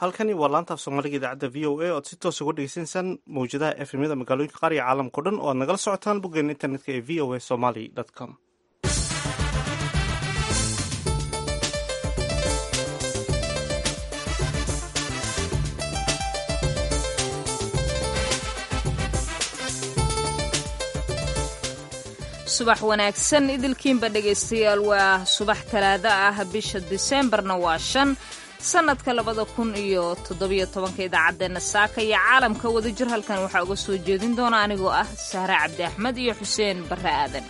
halkani waa laanta af soomaaliga idaacadda v o a oad si toos uga dhegeysaneysaan mawjadaha efmyada magaalooyinka qaar iyo caalamka o dhan oo aad nagala socotaan boggeena internetka ee v o a somaly com subax wanaagsan idilkiinba dhegaystayaal waa subax talaado ah bisha diseembarna waa shan sanadka labada kun iyo toddobiyo tobanka idaacaddeenna saaka iyo caalamka wadajir halkan waxaa uga soo jeedin doona anigoo ah sahre cabdi axmed iyo xuseen barre aadan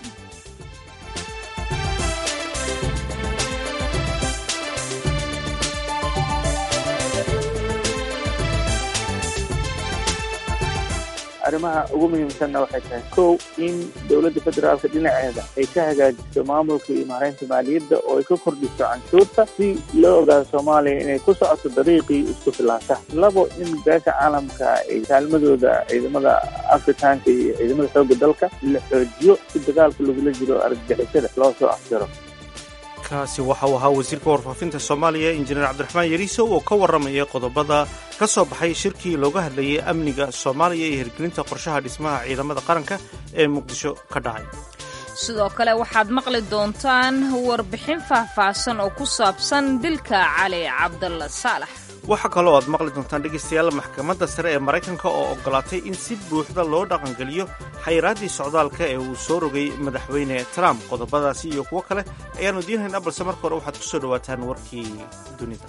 arrimaha ugu muhiimsanna waxay tahay kow in dowladda federaalka dhinaceeda ay ka hagaajiso maamulka iyo maareynta maaliyadda oo ay ka kordhiso canshuurta si loo ogaado soomaaliya inay ku socoto dariiqii isku filaasha labo in beesha caalamka ay kaalmadooda ciidamada afrikaanka iyo ciidamada xoogga dalka la xoojiyo si dagaalka lagula jiro argagixisada loo soo afjaro kaasi waxa uu ahaa wasiirka warfaafinta soomaaliya injineer cabdiraxmaan yariisow oo ka warramaya qodobada ka soo baxay shirkii looga hadlayay amniga soomaaliya iyo hirgelinta qorshaha dhismaha ciidamada qaranka ee muqdisho ka dhacay sidoo kale waxaad maqli doontaan warbixin faahfaahsan oo ku saabsan dilka cali cabdalla saalax waxaa kaloo aad maqli doontaan dhegaystayaal maxkamadda sare ee maraykanka oo ogolaatay in si buuxda loo dhaqangeliyo xayraaddii socdaalka ee uu soo rogay madaxweyne trump qodobadaasi iyo kuwo kale ayaannu diinhaynaa balse marka hore waxaad ku soo dhowaataan warkii dunida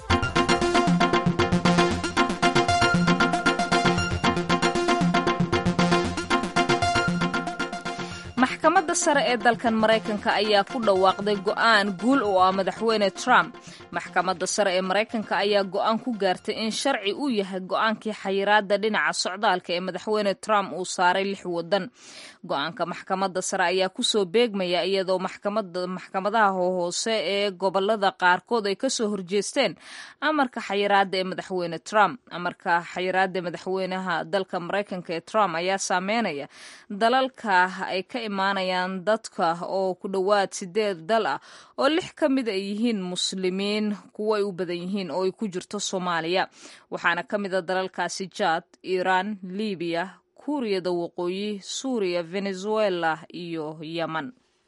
maxkamadda sare ee dalkan maraykanka ayaa ku dhawaaqday go'aan guul oo ah madaxweyne trump maxkamadda sare ee maraykanka ayaa go'aan ku gaartay in sharci uu yahay go'aankii xayiraadda dhinaca socdaalka ee madaxweyne trump uu saaray lix waddan go'aanka maxkamadda sare ayaa kusoo beegmaya iyadoo maxkamadaha hoose ee gobolada qaarkood ay kasoo horjeesteen amarka xayiraadda ee madaxweyne trump amarka xayiraadda madaxweynaha dalka maraykanka ee trump ayaa saameynaya dalalka ay ka imaanayaan dadka oo ku dhowaad sideed dal ah oo lix ka mid ay yihiin muslimiin kuwo ay u badan yihiin oo ay ku jirto soomaaliya waxaana ka mid a dalalkaasi jaad iiraan libiya kuuriyada waqooyi suuriya venezuela iyo yeman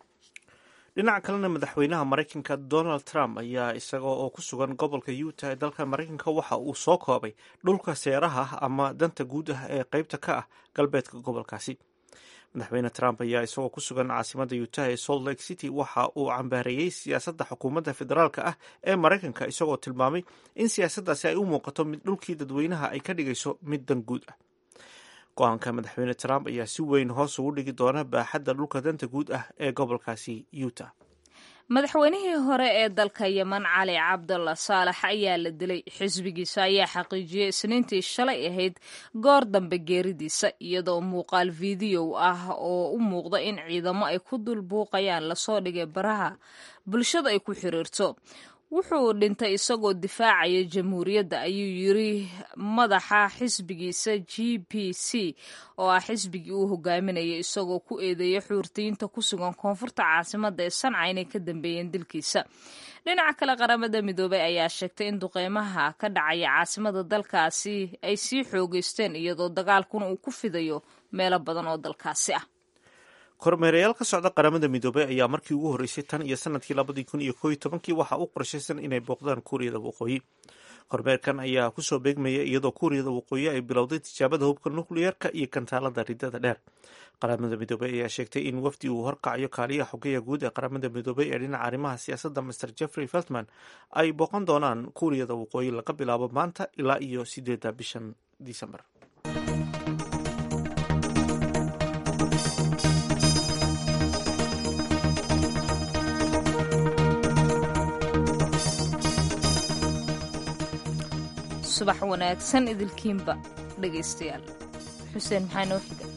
dhinaca kalena madaxweynaha maraykanka donald trump ayaa isaga oo ku sugan gobolka utah ee dalka maraykanka waxa uu soo koobay dhulka seeraha ama danta guud ah ee qeybta ka ah galbeedka gobolkaasi madaxweyne trump ayaa isagoo ku sugan caasimada utah ee salt lake city waxa uu cambaareeyey siyaasadda xukuumadda federaalka ah ee maraykanka isagoo tilmaamay in siyaasaddaasi ay u muuqato mid dhulkii dadweynaha ay ka dhigayso mid dan guud ah go-aanka madaxweyne trump ayaa si weyn hoos ugu dhigi doona baaxadda dhulka danta guud ah ee gobolkaasi utah madaxweynihii hore ee dalka yeman cali cabdalla saalax ayaa la dilay xisbigiisa ayaa xaqiijiyey isniintii shalay ahayd goor dambe geeridiisa iyadoo muuqaal fideow ah oo u muuqda in ciidamo ay ku dul buuqayaan lasoo dhigay baraha bulshada ay ku xiriirto wuxuu dhintay isagoo difaacaya jamhuuriyadda ayuu yiri madaxa xisbigiisa g p c oo ah xisbigii uu hogaaminayay isagoo ku eedeeya xuurtiyiinta ku sugan koonfurta caasimadda ee sanca inay ka dambeeyeen dilkiisa dhinaca kale qaramada midoobay ayaa sheegtay in duqeymaha ka dhacaya caasimada dalkaasi ay sii xoogeysteen iyadoo dagaalkuna uu ku fidayo meelo badan oo dalkaasi ah kormeerayaal ka socda qaramada midoobey ayaa markii ugu horreysay tan iyo sanadkii labadii kun iyo kooiyo tobankii waxaa u qorshaysan inay booqdaan kuuriyada waqooyi kormeerkan ayaa kusoo beegmaya iyadoo kuuriyada waqooyi ay bilowday tijaabada hubka nukliyeerka iyo kantaalada ridada dheer qaramada midoobey ayaa sheegtay in wafdi uu horkacayo kaaliyaha xogeya guud ee qaramada midoobey ee dhinaca arrimaha siyaasadda master jeffrey feltman ay booqan doonaan kuuriyada waqooyi laga bilaabo maanta ilaa iyo sideedda bishan disembar subax wanaagsan idilkiinba dhegaystayaal xuseen maxaa noo xiga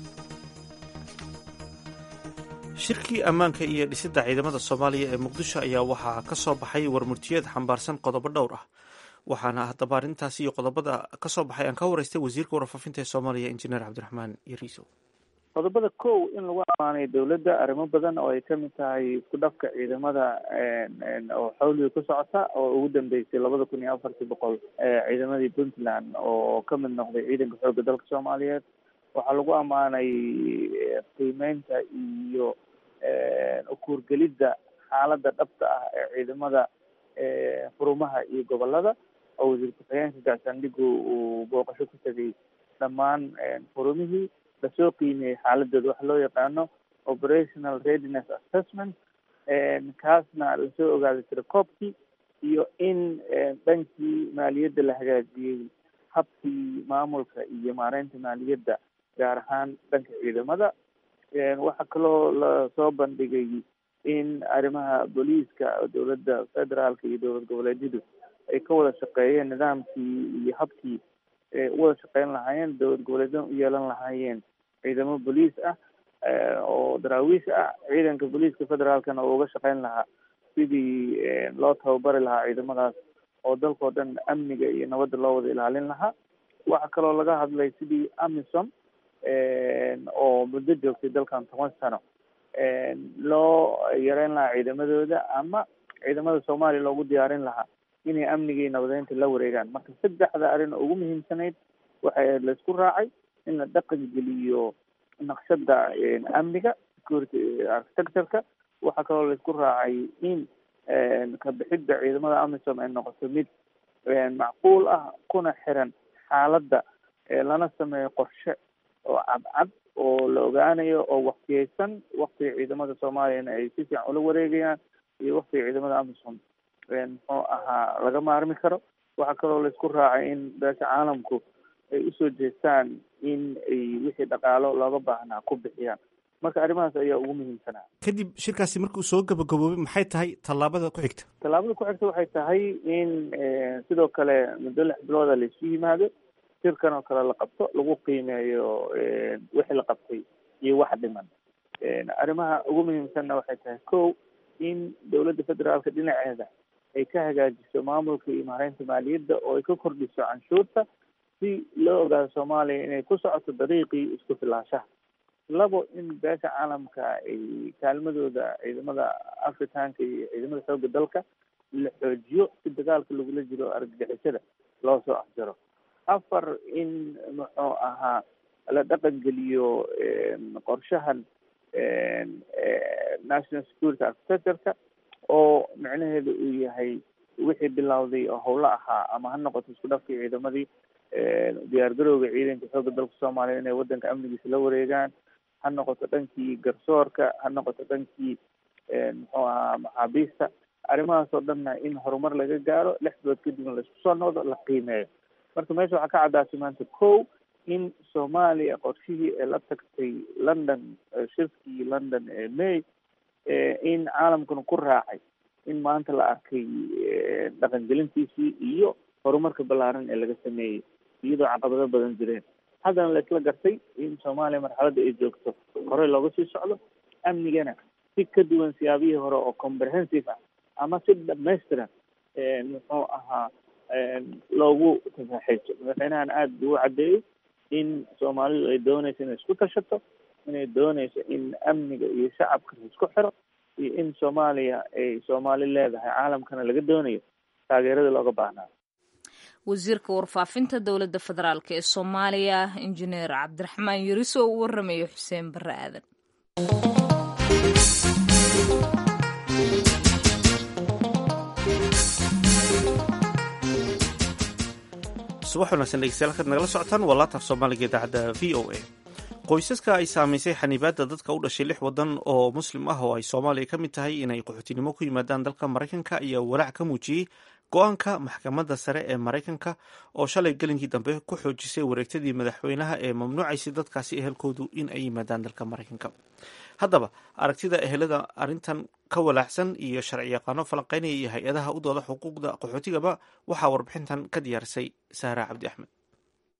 shirkii ammaanka iyo dhisidda ciidamada soomaaliya ee muqdisho ayaa waxaa ka soo baxay warmurtiyeed xambaarsan qodobo dhowr ah waxaana haddaba arrintaasi iyo qodobada ka soo baxay aan ka waraystay wasiirka warfaafinta ee soomaaliya injineer cabdiraxmaan yariisow qodobada kow in lagu amaanay dowladda arrimo badan oo ay kamid tahay isku dhafka ciidamada oo xawliga ku socota oo ugu dambeysay labada kun iyo afartii boqol ciidamadii puntland oo kamid noqday ciidanka xoogga dalka soomaaliyeed waxaa lagu amaanay qiimeynta iyo ukuurgelidda xaaladda dhabta ah ee ciidamada xurumaha iyo gobolada oo wasiir ku-xigeenka gaashaandhigu uu booqasho ku tegay dhammaan xurumihii lasoo qiimeeyey xaaladooda waxa loo yaqaano operational readiness assessment kaasna lasoo ogaaday tirakoobkii iyo in dhankii maaliyadda la hagaajiyey habkii maamulka iyo maareynta maaliyadda gaar ahaan dhanka ciidamada waxaa kaloo lasoo bandhigay in arrimaha booliiska dowladda federaalka iyo dowlad goboleedyadu ay ka wada shaqeeyeen nidaamkii iyo habkii u wada shaqeyn lahaayeen dowlad goboleedyada u yeelan lahaayeen ciidamo boliis ah oo daraawiish ah ciidanka booliiska federaalkana oo uga shaqeyn lahaa sidii loo tababari lahaa ciidamadaas oo dalkao dhan amniga iyo nabadda loo wada ilaalin lahaa waxaa kaloo laga hadlay sidii amisom oo muddo joogtay dalkan toban sano loo yareyn lahaa ciidamadooda ama ciidamada soomaaliya loogu diyaarin lahaa inay amniga iyo nabadeynta la wareegaan marka saddexda arrin oo ugu muhiimsanayd waxay ahayd laisku raacay in la dhaqan geliyo naqshada amniga security architectureka waxaa kaloo laisku raacay in kabixidda ciidamada amisom ay noqoto mid macquul ah kuna xiran xaaladda lana sameeyo qorshe oo cadcad oo la ogaanayo oo waktiyeysan waktiga ciidamada soomaaliyana ay si fiican ula wareegayaan iyo waktiga ciidamada amisom muxuu ahaa laga maarmi karo waxaa kaloo laisku raacay in beesha caalamku ay usoo jeestaan in ay wixii dhaqaalo looga baahnaa ku bixiyaan marka arrimahaas ayaa ugu muhiimsanaa kadib shirkaasi markuu soo gabagaboobay maxay tahay tallaabada ku xigta tallaabada ku xigta waxay tahay in sidoo kale muddo lix bilooda laisu yimaado shirkan oo kale la qabto lagu qiimeeyo wixii la qabtay iyo wax dhiman arrimaha ugu muhiimsanna waxay tahay kow in dowladda federaalka dhinaceeda ay ka hagaajiso maamulka iyo maareynta maaliyadda oo ay ka kordhiso canshuurta si loo ogaado soomaaliya inay ku socoto dariiqii isku filaanshaha labo in beesha caalamka ay kaalmadooda ciidamada afrikaanka iyo ciidamada xoogga dalka la xoojiyo si dagaalka lagula jiro argagixisada loo soo afjaro afar in muxuu ahaa la dhaqan geliyo qorshahan national security architectureka oo micnaheedu uu yahay wixii bilowday oo howlo ahaa ama ha noqoto isku dhafkii ciidamadii diyaargarowga ciidanka xoogga dalka soomaaliya inay wadanka amnigiisa la wareegaan ha noqoto dhankii garsoorka ha noqoto dhankii muxuu ahaa maxaabiista arrimahaas oo dhanna in horumar laga gaaro lix bilood kadibna laisku soo noqdo la qiimeeyo marka meesha waxaa ka caddaatay maanta kow in soomaaliya qorshihii ee la tagtay london shirkii london ee may in caalamkuna ku raacay in maanta la arkay dhaqangelintiisii iyo horumarka ballaaran ee laga sameeyey iyadoo caqabado badan jireen haddana la isla gartay in soomaaliya marxaladda ay joogto horey looga sii socdo amnigana si ka duwan siyaabihii hore oo comprehensive ah ama si dhamaystiran muxuu ahaa loogu tafaxayso madaxweynahan aada buu u caddeeyey in soomaalidu ay doonayso inay isku tashato inay doonayso in amniga iyo shacabka la isku xiro iyo in soomaaliya ay soomaali leedahay caalamkana laga doonayo taageerada looga baahnaa wasiirka warfaafinta dowladda federaalk ee soomaaliya injineer cabdiraxmaan yariso oo u waramayo xuseen barre aadan subax wanaagsan dhegeystayaal halkaad nagala socotaan waa laataaf soomaaliga idaacadda v o a qoysaska ay saamaysay xanibaadda dadka u dhashay lix wadan oo muslim ah oo ay soomaaliya ka mid tahay inay qaxootinimo ku yimaadaan dalka maraykanka ayaa walaac ka muujiyey go-aanka maxkamadda sare ee maraykanka oo shalay gelinkii dambe ku xoojisay wareegtadii madaxweynaha ee mamnuucaysay dadkaasi ehelkoodu in ay yimaadaan dalka maraykanka haddaba aragtida ehelada arrintan ka walaacsan iyo sharci yaqaano falanqeynaya iyo hay-adaha u dooda xuquuqda qaxootigaba waxaa warbixintan ka diyaarisay sahra cabdi axmed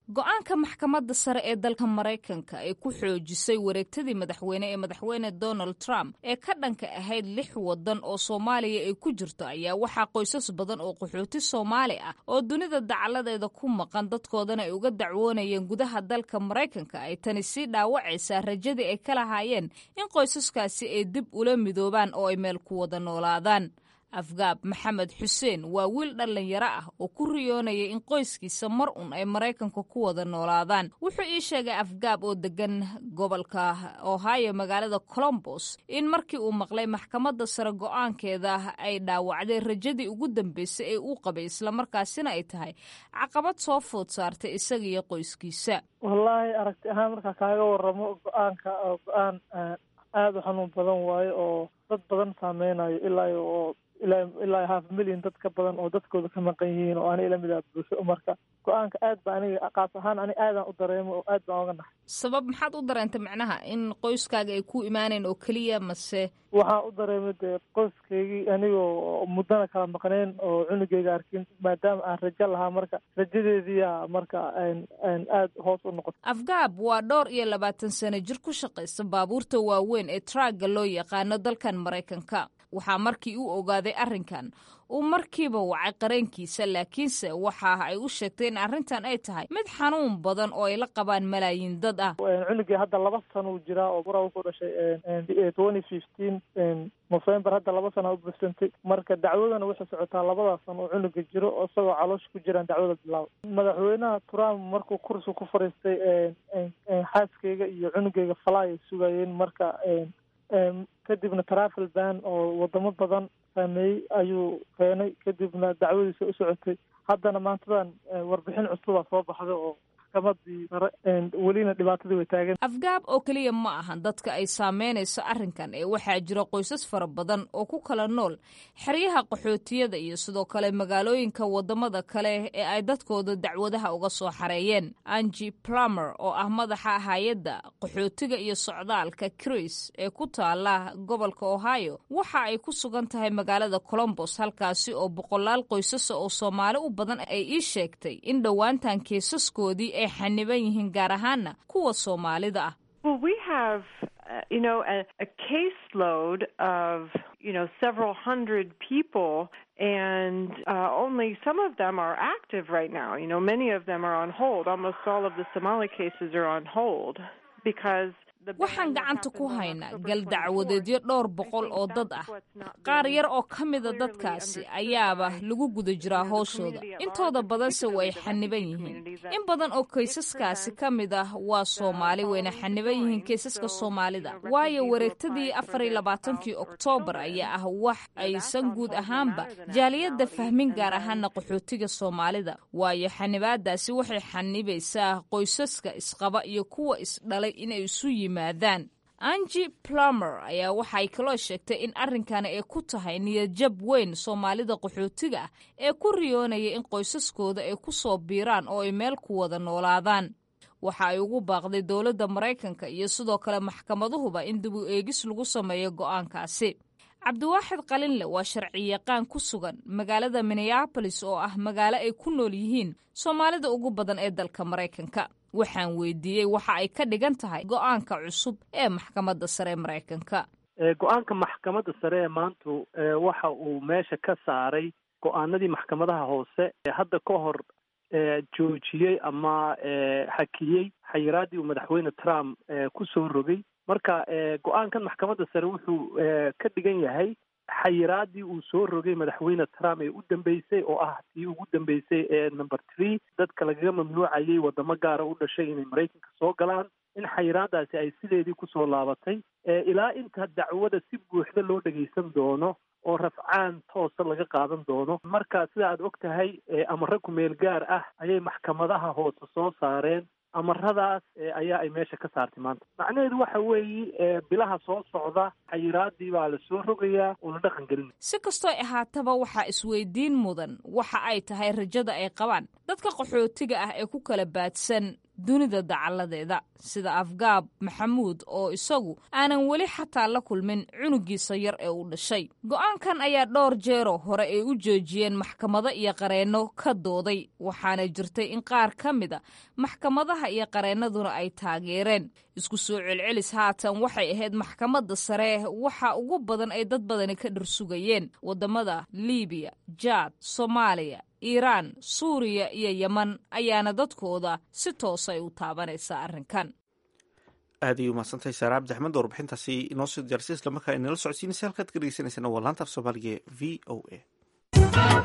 go-aanka maxkamadda sare ee dalka maraykanka ee ku xoojisay wareegtadii madaxweyne ee madaxweyne donald trump ee ka dhanka ahayd lix waddan oo soomaaliya ay ku jirto ayaa waxaa qoysas badan oo qaxooti soomaali ah oo dunida dacaladeeda ku maqan dadkoodana ay uga dacwoonayeen gudaha dalka maraykanka ay tani sii dhaawacaysaa rajadii ay ka lahaayeen in qoysaskaasi ay dib ula midoobaan oo ay meel ku wada noolaadaan afgaab maxamed xuseen waa wiil dhallinyaro ah oo ku riyoonaya in qoyskiisa mar un ay maraykanka ku wada noolaadaan wuxuu ii sheegay afgaab oo degan gobolka ohio magaalada colombos in markii uu maqlay maxkamadda sare go-aankeeda ay dhaawacday rajadii ugu dambeysay ee uu qabay islamarkaasina ay tahay caqabad soo food saartay isaga iyo qoyskiisa wallaahi aragti ahaan markaa kaaga waramo go-aanka oo go-aan aada u xanuun badan waayo oo dad badan saameynayo ilaa oo ilaa ilaa half million dad ka badan oo dadkooda ka maqan yihiin oo ani lamid ah bulsho marka go-aanka aad ba aniga qaas ahaan ani aadaan u dareemo oo aad baan oga naxay sabab maxaad u dareentay macnaha in qoyskaaga ay ku imaaneen oo keliya mase waxaan u dareemay dee qoyskaygii anigoo muddana kala maqneen oo cunugeyga arkin maadaama aan rajo lahaa marka rajadeediyaa marka aad hoos u noqotay afgaab waa dhowr iyo labaatan sano jir ku shaqaysa baabuurta waaweyn ee traaga loo yaqaano dalkan maraykanka waxaa markii uu ogaaday arrinkan uu markiiba wacay qareenkiisa laakiinse waxa ay u sheegtay in arrintan ay tahay mid xanuun badan oo ay la qabaan malaayiin dad ah cunugii hadda laba sano uu jiraa oo bura wuxuu dhashay twenty fifteen november hadda laba sana u bursantay marka dacwadana waxay socotaa labadaas sano oo cunuga jiro oo isagoo caloosha ku jiraan dacwada bilaaba madaxweynaha trump markuu kursi ku fariistay xaaskeyga iyo cunugeyga falaay sugayeen marka kadibna travel ban oo wadamo badan saameeyey ayuu keenay kadibna dacwadiisa u socotay haddana maantadan warbixin cusubaa soo baxda oo maxkamadii sare welina dhibaatadii way taagan afgaab oo keliya ma ahan dadka ay saameynayso arrinkan ee waxaa jira qoysas fara badan oo ku kala nool xeryaha qaxootiyada iyo sidoo kale magaalooyinka wadamada kale ee ay dadkooda dacwadaha uga soo xareeyeen angi plumer oo ah madaxa hay-adda qaxootiga iyo socdaalka cris ee ku taala gobolka ohio waxa ay ku sugan tahay magaalada colombos halkaasi oo boqolaal qoysasa oo soomaali u badan ay ii sheegtay in dhowaantan kiisaskoodii ay xaniban yihiin gaar ahaana kuwa soomaalida ah Well, we have, uh, you know, a, a caseload of, you know, several hundred people, and uh, only some of them are active right now. You know, many of them are on hold. Almost all of the Somali cases are on hold because waxaan gacanta ku haynaa gal dacwadeedyo dhowr boqol oo dad ah qaar yar oo ka mida dadkaasi ayaaba lagu guda jiraa hooshooda intooda badanse way xaniban yihiin in badan oo kaysaskaasi ka mid ah waa soomaali wayna xaniban yihiin kaysaska soomaalida waayo wareegtadii afar iyo labaatankii oktoobar ayaa ah wax aysan guud ahaanba jaaliyadda fahmin gaar ahaana qaxootiga soomaalida waayo xanibaadaasi waxay xanibaysaa qoysaska isqaba iyo kuwa isdhalay inay isu yimaadaan angi plumer ayaa waxay kaloo sheegtay in arrinkani ay ku tahay niyadjab weyn soomaalida qaxootiga ah ee ku riyoonaya in qoysaskooda ay ku soo biiraan oo ay meel ku wada noolaadaan waxa ay ugu baaqday dowladda maraykanka iyo sidoo kale maxkamaduhuba in dib u eegis lagu sameeyo go'aankaasi cabdiwaaxid qalinle waa sharciyaqaan ku sugan magaalada minneabolis oo ah magaalo ay ku nool yihiin soomaalida ugu badan ee dalka maraykanka waxaan weydiiyey waxa ay ka dhigan tahay go'aanka cusub ee maxkamadda sare ee maraykanka go-aanka maxkamadda sare ee maantu waxa uu meesha ka saaray go-aanadii maxkamadaha hoose hadda ka hor joojiyey ama xakiyey xayiraadii uu madaxweyne trump ku soo rogay marka go-aankan maxkamadda sare wuxuu ka dhigan yahay xayiraadii uu soo rogay madaxweyne trump ee u dambeysay oo ah tii ugu dambeysay ee number three dadka lagaga mamnuucayay wadamo gaara u dhashay inay maraykanka soo galaan in xayiraadaasi ay sideedii kusoo laabatay ilaa inta dacwada si buuxda loo dhageysan doono oo rafcaan toosa laga qaadan doono marka sida aad og tahay amare kumeel gaar ah ayay maxkamadaha hoose soo saareen amaradaas ayaa ay meesha ka saartay maanta macnaheedu waxa weeye bilaha soo socda xayiraadii baa la soo rogayaa oo la dhaqan gelin si kastoo ahaataba waxaa isweydiin mudan waxa ay tahay rajada ay qabaan dadka qaxootiga ah ee ku kala baadsan dunida dacalladeeda sida afgaab maxamuud oo isagu aanan weli xataa la kulmin cunugiisa yar ee uu dhashay go'aankan ayaa dhowr jeeroo hore ay u joojiyeen maxkamado iyo qareenno ka dooday waxaana jirtay in qaar ka mida maxkamadaha iyo qareennaduna ay taageereen isku soo celcelis haatan waxay ahayd maxkamadda sare waxa ugu badan ay dad badani ka dhirsugayeen waddamada liibiya jaad soomaaliya iiraan suuriya iyo yeman ayaana dadkooda si toosa ay u taabanaysaa arrinkan aad ayay umahadsantahay saare cabdi axmed warbixintaasi inoo soo diyaarsay isla markaa inala socodsiinaysa halkaad ka dhegeysaneysana waa laanta af soomaaliga e v o a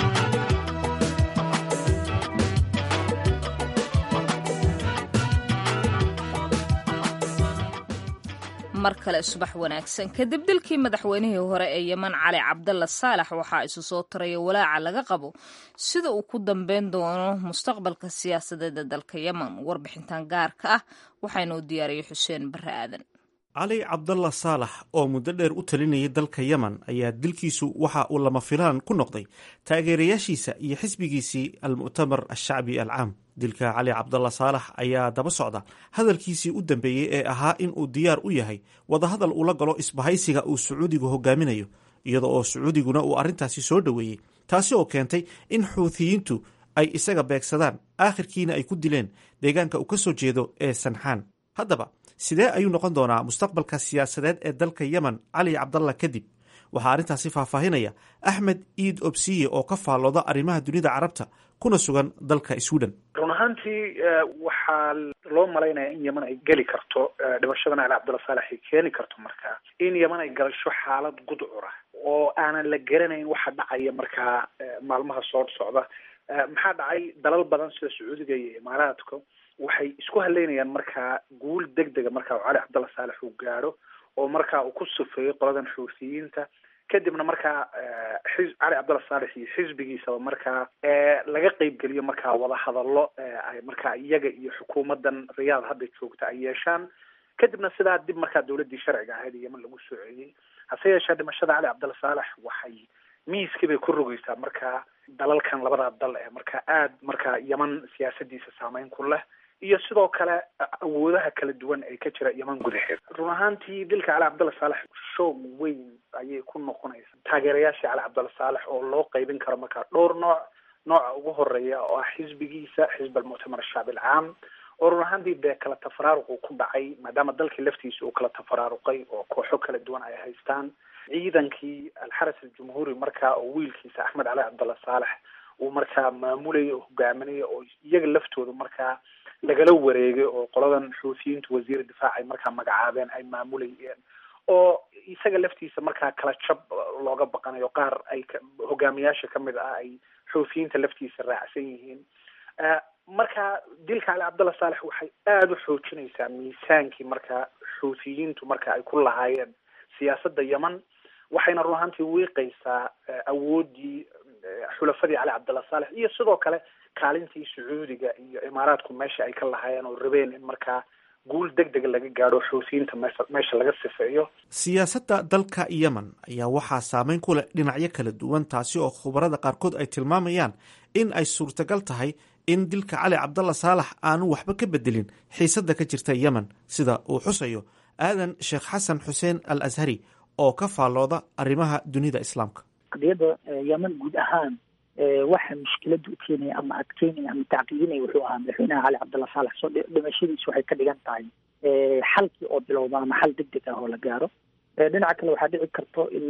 mar kale subax wanaagsan kadib dilkii madaxweynihii hore ee yeman cali cabdalla saalax waxaa isu soo taraya walaaca laga qabo sida uu ku dambeyn doono mustaqbalka siyaasadeed ee dalka yeman warbixintan gaarka ah waxaynuu diyaariyey xuseen barre aadan cali cabdalla saalax oo muddo dheer u talinayay dalka yemen ayaa dilkiisu waxa uu lama filaan ku noqday taageerayaashiisa iyo xisbigiisii almu'tamar ashacbi alcaam dilka cali cabdalla saalax ayaa daba socda hadalkiisii u dambeeyey ee ahaa in uu diyaar u yahay wadahadal ula galo isbahaysiga uu sacuudigu hogaaminayo iyada oo sacuudiguna uu arrintaasi soo dhoweeyey taasi oo keentay in xuuthiyiintu ay isaga beegsadaan aakhirkiina ay ku dileen deegaanka uu ka soo jeedo ee sanxaan haddaba sidee ayuu noqon doonaa mustaqbalka siyaasadeed ee dalka yemen cali cabdalla kadib waxaa arrintaasi faahfaahinaya axmed iid obsiye oo ka faallooda arrimaha dunida carabta kuna sugan dalka sweden run ahaantii waxaa loo malaynaya in yeman ay geli karto dhimashada cali cabdalla saalex ay keeni karto markaa in yeman ay galasho xaalad gudcura oo aanan la garanayn waxa dhacaya markaa maalmaha soo socda maxaa dhacay dalal badan sida sacuudiga iyo imaaraadka waxay isku haleynayaan markaa guul deg dega markaa cali cabdalla saalex uu gaadho oo markaa uu ku sufeeyo qoladan xuuthiyiinta kadibna markaa xi cali cabdalla saalex iyo xisbigiisaba markaa laga qeybgeliyo markaa wadahadallo ay markaa iyaga iyo xukuumadan riyaad hadda joogta ay yeeshaan kadibna sidaa dib markaa dawladdii sharciga ahayd yeman lagu soo celiyey hase yeeshee dhimashada cali cabdalla saalex waxay miiskii bay ku rogeysaa markaa dalalkan labadaa dal ee markaa aad markaa yeman siyaasadiisa saameyn ku leh iyo sidoo kale awoodaha kala duwan ee ka jira yeman gudaheed run ahaantii dilka cali cabdalla saalex shoog weyn ayay ku noqonaysa taageerayaashii cali cabdalla saalex oo loo qeybin karo markaa dhowr nooc nooca ugu horeeya oo ah xisbigiisa xisb almuctamar ashacbi alcaam oo run ahaantii dee kala tafaraaruq uu ku dhacay maadaama dalkii laftiisa uu kala tafaraaruqay oo kooxo kala duwan ay haystaan ciidankii alxaras aljumhuuri markaa oo wiilkiisa axmed cali cabdalla saalex uu markaa maamulaya oo hogaaminaya oo iyaga laftooda markaa lagala wareegay oo qoladan xuuthiyiintu wasiir difaac ay markaa magacaabeen ay maamulayeen oo isaga laftiisa markaa kala jab looga baqanayo qaar ay hogaamiyaasha kamid ah ay xuuthiyiinta laftiisa raacsan yihiin marka dilka cali cabdalla saalex waxay aada u xoojinaysaa miisaankii markaa xuuthiyiintu marka ay ku lahaayeen siyaasadda yeman waxayna run ahaantii wiiqaysaa awooddii xulafadii cali cabdalla saalex iyo sidoo kale kaalintii sacuudiga iyo imaaraadku meesha ay ka lahaayeen oo rabeen in markaa guul deg dega laga gaadho xuutiyiinta meesha meesha laga sifeeyo siyaasadda dalka yemen ayaa waxaa saameyn ku leh dhinacyo kala duwan taasi oo khubarada qaarkood ay tilmaamayaan in ay suurtagal tahay in dilka cali cabdalla saalax aanu waxba ka bedelin xiisadda ka jirta yemen sida uu xusayo aadan sheekh xasan xuseen al ashari oo ka faallooda arrimaha dunida islaamka qadiyadda yemen guud ahaan waxa mushkilada u keenaya ama adkeynaya ama tacqiidinaya wuxuu ahaa madaxweynaha cali cabdalla saalex soo dhimashadiisu waxay ka dhigan tahay xalkii oo bilowda ama xal deg deg ah oo la gaaro dhinaca kale waxaa dhici karto in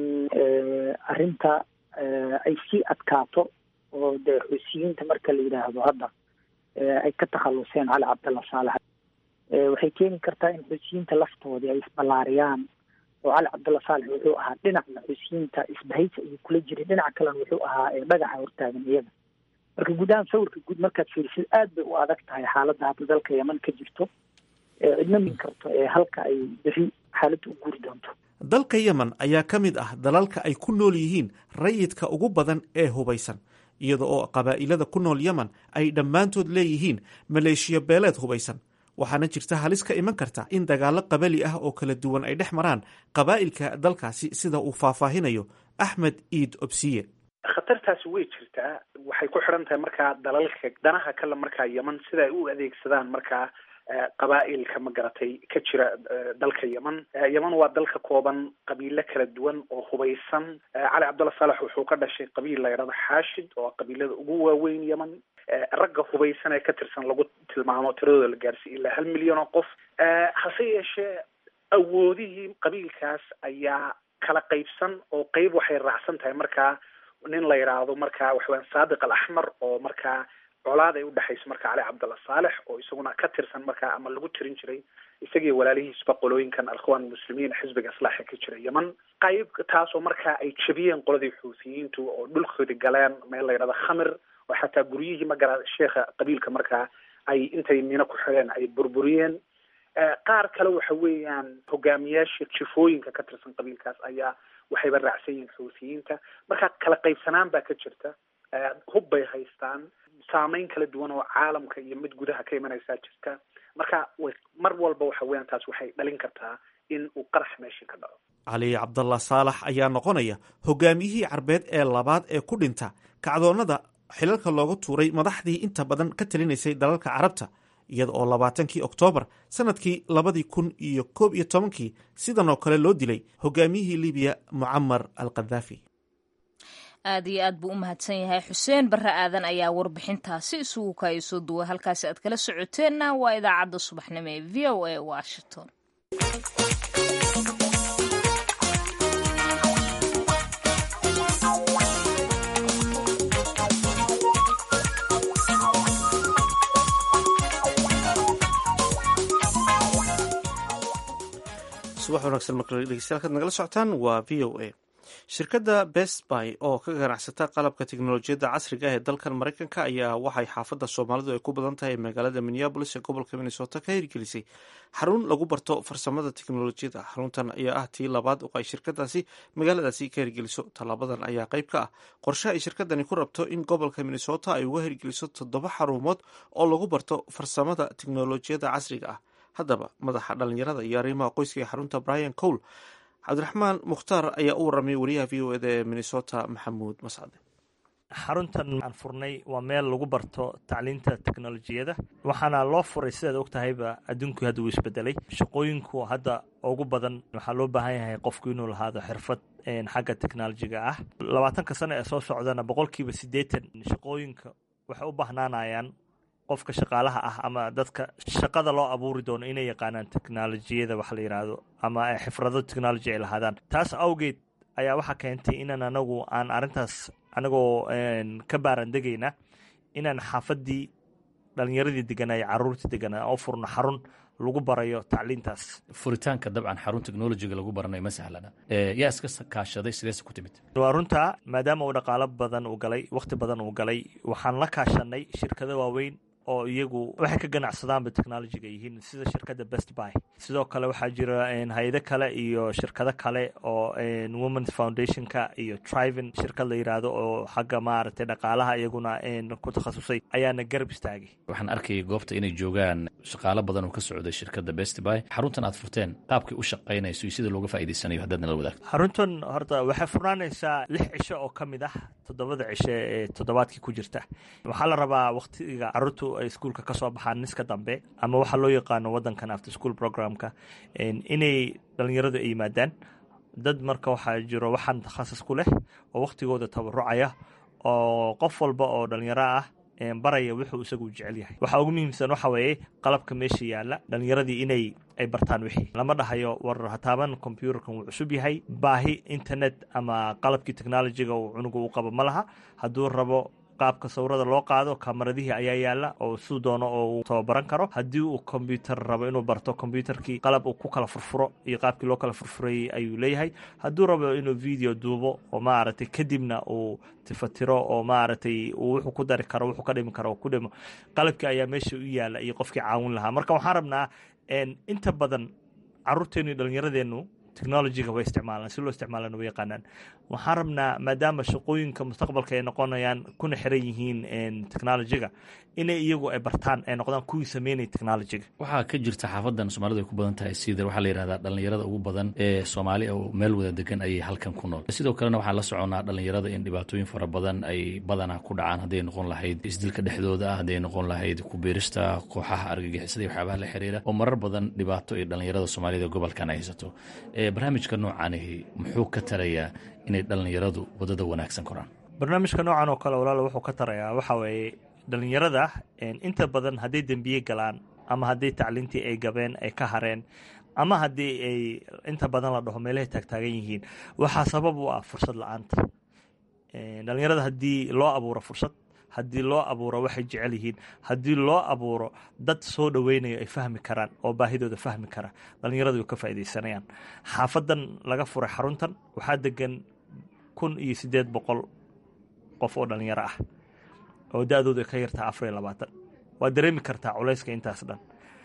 arrinta ay sii adkaato oo dee xuusiyiinta marka la yidhaahdo hadda ay ka takhaluseen cali cabdalla saalex waxay keeni kartaa in xuusiyiinta laftoodii ay isballaariyaan oo cali cabdalla saalex wuxuu ahaa dhinacna xuusiyiinta isbahaysa ayuu kula jiray dhinaca kalena wuxuu ahaa dhagaxa hortaagan iyaga marka guud ahaan sawirka guud markaad fiirisid aad bay u adag tahay xaaladda hadda dalka yeman ka jirto cidna min karto ee halka ay beri xaaladda u guuri doonto dalka yemen ayaa ka mid ah dalalka ay ku nool yihiin rayidka ugu badan ee hubaysan iyada oo qabaa'ilada ku nool yemen ay dhammaantood leeyihiin maleeshiya beeleed hubaysan waxaana jirta halis ka iman karta in dagaallo qabali ah oo kala duwan ay dhex maraan qabaa'ilka dalkaasi sida uu faahfaahinayo axmed iid obsiye khatartaasi way jirtaa waxay ku xidhan tahay markaa dalalka danaha kale markaa yeman sida ay u adeegsadaan markaa qabaa'ilka ma garatay ka jira dalka yeman yeman waa dalka kooban qabiilo kala duwan oo hubaysan cali cabdulla saalex wuxuu ka dhashay qabiil la yidhahdo xaashid oo qabiilada ugu waaweyn yeman ragga hubaysan ee ka tirsan lagu tilmaamo tiradooda la gaarsiiy ilaa hal milyan oo qof hase yeeshee awoodihii qabiilkaas ayaa kala qaybsan oo qeyb waxay raacsan tahay markaa nin la yidhaahdo markaa waxaweyaan saadiq al axmar oo markaa colaad ay udhexayso marka cali cabdalla saalex oo isaguna ka tirsan markaa ama lagu tirin jiray isagii walaalihiisba qolooyinkan alkhwaan muslimiin xisbiga islaaxa ka jira yeman qayb taasoo markaa ay jebiyeen qoladii xuutiyiintu oo dhulkoodi galeen meel la yidhahdo khamir oo xataa guryihii magara sheekha qabiilka markaa ay intay mino ku xidheen ay burburiyeen qaar kale waxa weeyaan hogaamiyaasha jifooyinka ka tirsan qabiilkaas ayaa waxayba raacsan yihiin xuutiyiinta marka kala qaybsanaan baa ka jirta hub bay haystaan saameyn kala duwan oo caalamka iyo mid gudaha ka imanaysaa jirta marka mar walba waxa weeyaan taas waxay dhalin kartaa in uu qarax meeshii ka dhaco cali cabdallah saalax ayaa noqonaya hogaamiyihii carbeed ee labaad ee ku dhinta kacdoonnada xilalka looga tuuray madaxdii inta badan ka talinaysay dalalka carabta iyada oo labaatankii oktoobar sanadkii labadii kun iyo koob iyo tobankii sidan oo kale loo dilay hogaamiyihii libiya mucamar al kadaafi aad iyo aad buu u mahadsan yahay xuseen barre aadan ayaa warbixintaasi isugu kaaya soo duway halkaasi aad kala socoteenna waa idaacadda subaxnimo ee v o a washington subax wanaagsan markale dhegeystayaal nagala socotaan waa v o a shirkadda best buy oo ka ganacsata qalabka teknolojiyadda casriga ah ee dalkan maraykanka ayaa waxay xaafadda soomaalidu ay ku badan tahay magaalada minneabolis ee gobolka minnesota ka hirgelisay xarun lagu barto farsamada teknolojiyadda xaruntan ayaa ah tii labaad oo ay shirkadaasi magaaladaasi ka hirgeliso tallaabadan ayaa qayb ka ah qorshe ay shirkadani ku rabto in gobolka minnesota ay uga hirgeliso toddoba xarumood oo lagu barto farsamada teknolojiyadda casriga ah haddaba madaxa dhalinyarada iyo arrimaha qoyska ee xarunta brian cole cabdiraxmaan mukhtaar ayaa u warramay wariyaha v o eda ee minnesota maxamuud mascade xaruntan aan furnay waa meel lagu barto tacliinta teknolojiyada waxaana loo furay sidaad og tahayba adduunkii hadda uu isbedelay shaqooyinku hadda ugu badan waxaa loo baahan yahay qofku inuu lahaado xirfad xagga teknolojiga ah labaatanka sano ee soo socdana boqolkiiba siddeetan shaqooyinka waxay u bahnaanayaan qofka shaqaalaha ah ama dadka shaqada loo abuuri doono inay yaqaanaan teknolojiyada wax la yidhaahdo ama xifrado technology ay lahaadaan taas awgeed ayaa waxaa keentay inaan anagu aan arrintaas anagoo ka baarandegayna inaan xaafaddii dhalinyaradii deganaa caruurtii deganaa oo furno xarun lagu barayo tacliintaas furitaanka dabcan xarun technolojiga lagu baranayo ma sahlana yaa iska kaashaday sideese ku timid waa runta maadaama uu dhaqaalo badan uu galay wakhti badan uu galay waxaan la kaashanay shirkado waaweyn oo iyagu waxay ka ganacsadaanba technolojiga yihiin sida shirkadda best buy sidoo kale waxaa jira hay-ado kale iyo shirkado kale oo womens foundationka iyo trivin shirkad la yidhaahdo oo xagga maaragtay dhaqaalaha iyaguna ku takhasusay ayaana garab istaagay waxaan arkayay goobta inay joogaan shaqaalo badan oo ka socday shirkadda best buy xaruntan aad furteen qaabkii u shaqaynayso iyo sida looga faa'idaysanayo haddaad nala wadaagto xaruntan horta waxay furnaanaysaa lix cisho oo ka mid ah toddobada cisho ee toddobaadkii ku jirta waxaa la rabaa wakhtiga carruurtu ay iskuulka ka soo baxaan niska dambe ama waxaa loo yaqaano waddankan after school programka inay dhalinyaradu ay yimaadaan dad marka waxaa jiro waxaan takhasus ku leh oo wakhtigooda tabarucaya oo qof walba oo dhalinyaro ah baraya wuxuu isagu jecel yahay waxaa ugu muhiimsan waxa weeye qalabka meesha yaalla dhalinyaradii inay ay bartaan wixii lama dhahayo war hataaban combyuterkan wuu cusub yahay baahi internet ama qalabkii technolojiga uu cunuga u qabo ma laha hadduu rabo qaabka sawirada loo qaado kamaradihii ayaa yaala oo siduu doono oo uu tababaran karo haddii uu kombyuter rabo inuu barto kombyuterkii qalab uu ku kala furfuro iyo qaabkii loo kala furfurayay ayuu leeyahay hadduu rabo inuu video duubo oo maaragtay kadibna uu tifatiro oo maaragtay uu wuxuu ku dari karo wuxuu ka dhimi karo ku dhimo qalabkii ayaa meesha u yaala iyo qofkii caawin lahaa marka waxaan rabnaa inta badan caruurteenu iyo dhalinyaradeennu technologyga way isticmaalaan si loo isticmaalana way yaqaanaan waxaan rabnaa maadaama shaqooyinka mustaqbalka ay noqonayaan kuna xiran yihiin technologyga inay iyagu ay bartaan ay noqdaan kuwii sameynaya technologyga waxaa ka jirta xaafadan soomaalidu ay ku badan tahay sider waxaa la yidhahdaa dhalinyarada ugu badan ee soomaali oo meel wada degan ayay halkan ku nool sidoo kalena waxaan la soconaa dhalinyarada in dhibaatooyin fara badan ay badanaa ku dhacaan hadday noqon lahayd isdilka dhexdooda ah hadday noqon lahayd kubiirista kooxaha argagixisada iyo waxyaabaha la xiriira oo marar badan dhibaato ay dhalinyarada soomaalida gobolkan ay haysato barnaamijka noocaanihi muxuu ka tarayaa inay dhalinyaradu wadada wanaagsan koraan barnaamijka noocan oo kale walaal wuxuu ka tarayaa waxa weeye dhalinyarada inta badan hadday dembiye galaan ama haddii tacliintii ay gabeen ay ka hareen ama haddii ay inta badan la dhaho meelahay taagtaagan yihiin waxaa sabab u ah fursad la-aanta dhalinyarada haddii loo abuuro fursad haddii loo abuuro waxay jecel yihiin haddii loo abuuro dad soo dhoweynayo ay fahmi karaan oo baahidooda fahmi kara dhalinyaradu way ka faaideysanayaan xaafadan laga furay xaruntan waxaa degan kun iyo siddeed boqol qof oo dhalinyaro ah oo da-doodu ay ka yartaa afar iyo labaatan waad dareemi kartaa culayska intaas dhan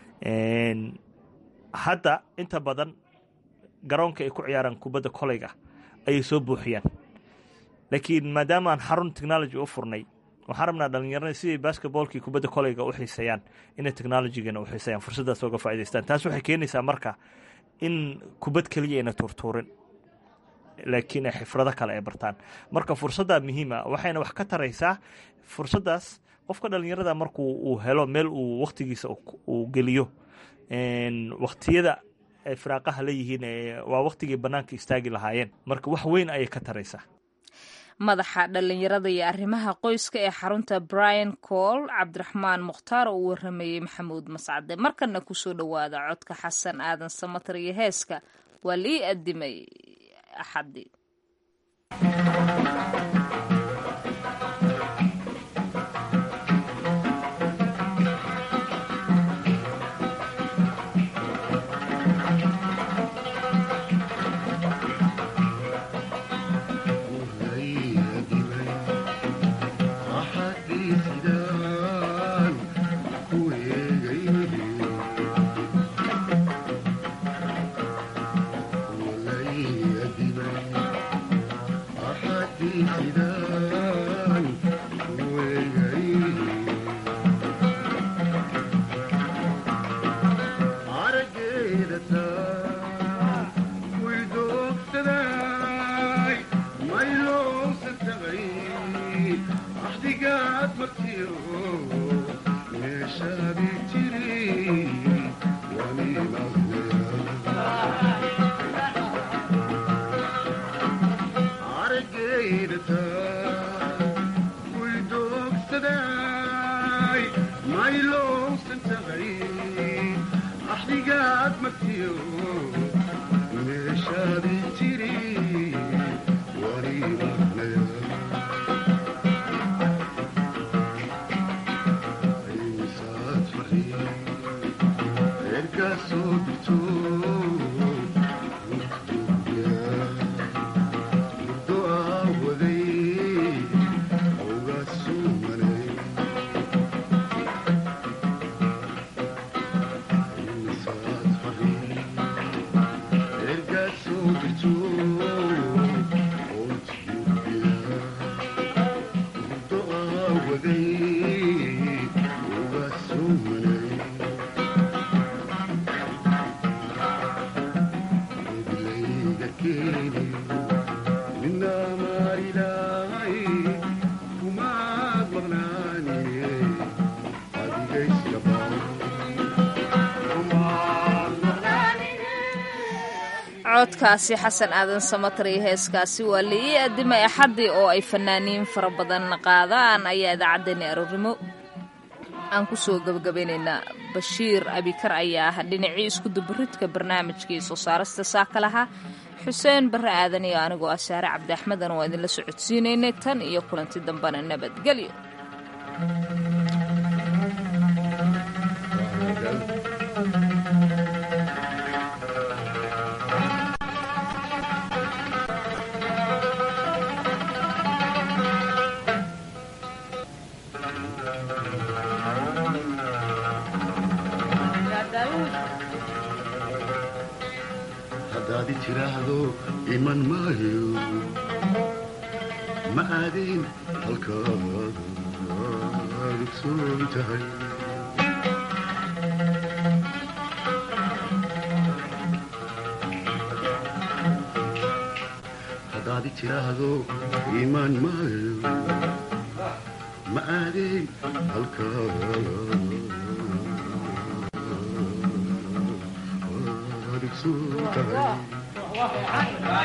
hadda inta badan garoonka ay ku ciyaaraan kubadda koleyga ayay soo buuxiyaan laakiin maadaama aan xarun technology u furnay waxaan rabnaa dhalinyarada siday basketboolkii kubadda koleyga u xiiseeyaan inay technologigana u xiiseeyaan fursaddaas oga faa'idaystaan taas waxay keenaysaa marka in kubad keliya ayna tuurtuurin laakiin ay xifrado kale ay bartaan marka fursaddaa muhiima waxayna wax ka taraysaa fursaddaas qofka dhalinyarada markuu uu helo meel uu wakhtigiisa uu geliyo wakhtiyada ay firaaqaha leeyihiin waa wakhtigii bannaanka istaagi lahaayeen marka wax weyn ayay ka taraysaa madaxa dhallinyarada iyo arrimaha qoyska ee xarunta brian cool cabdiraxmaan mukhtaar oo u waramayey maxamuud mascade markana kusoo dhowaada codka xasan aadan samatar iyo heeska waa lii adimay axadii codkaasi xasan aadan samatar iyo heeskaasi waa liii adimay axaddii oo ay fanaaniin fara badan qaadaan ayaa idaacaddeenni aroornimo aan ku soo gebagabaynaynaa bashiir abikar ayaa ah dhinacii isku dubaridka barnaamijkii soo saarista saaka lahaa xuseen barre aadan iyo anigoo ah saare cabdi axmedan waa idinla socodsiinaynay tan iyo kulanti dambena nabadgelyo hadaad tiraahdo iman maayo ma aadin halkaad ogsoon tahay haddaad i tiraahdo iman maayo ma aadin halkaad ogsoon tahay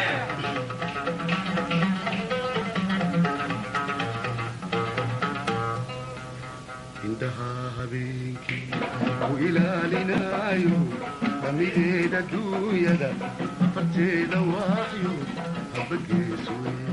indhaha habeenkii ku ilaalinaayo damideeda duunyada farteeda waayo habagees wey